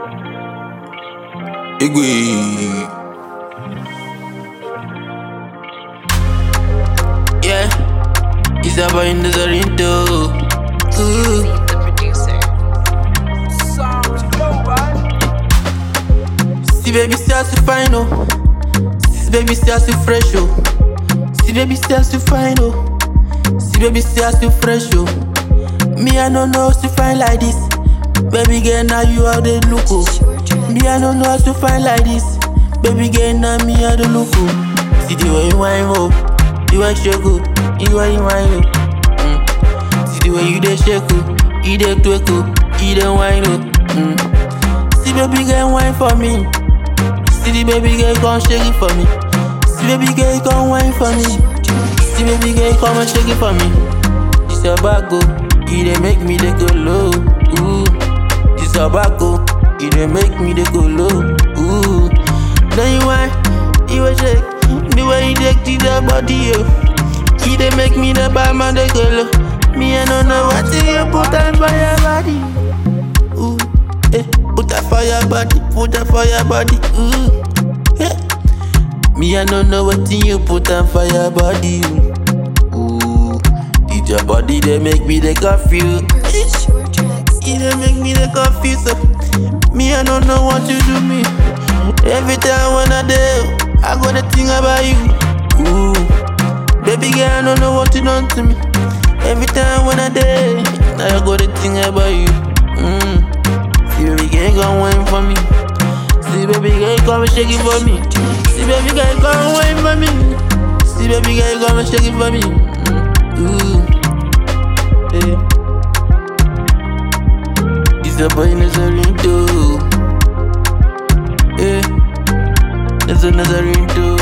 Igwe. Yeah, it's about in the Zorinto. Ooh. the producer. See baby still so fine oh. See baby still so fresh oh. See baby still so fine oh. See baby still so fresh oh. Me I don't know how to find like this. Baby girl now you are the look oh. Me I don't know how to find like this. Baby girl now me I the look oh. See the way you whine oh. You want shake oh. You want you whine oh. Mm. See the way you dey shake oh. You dey twerk oh. You dey whine oh. Mm. See baby girl whine for me. See the baby girl come shake it for me. See baby girl come whine for me. See baby girl come and shake it for me. This your back go, it dey make me dey go low. Ooh, this your back go, it dey make me dey go low. Ooh, then you whine, you a shake, the way you take to the body yo. It dey make me the bad man dey go low. Me I don't know what you put on for your body. Ooh, eh, put that for your body, put that for your body. Ooh, eh. Me I don't know what you put on for your body. Ooh, did your body they make me they confused? Purchase your tracks. It dey make me dey confused. So. Me I don't know what you do me. Every time when I do, I go to think about you. Ooh, baby girl I don't know what you done to me. Every time when I do, now I go to think about you. Mm. See baby girl come wine for me. See baby girl come and shake it for me. See baby girl come wine for me. See baby girl come and shake it for me. Mm. Ooh, yeah. It's a boy Nazarinto. Yeah, it's a Nazarinto.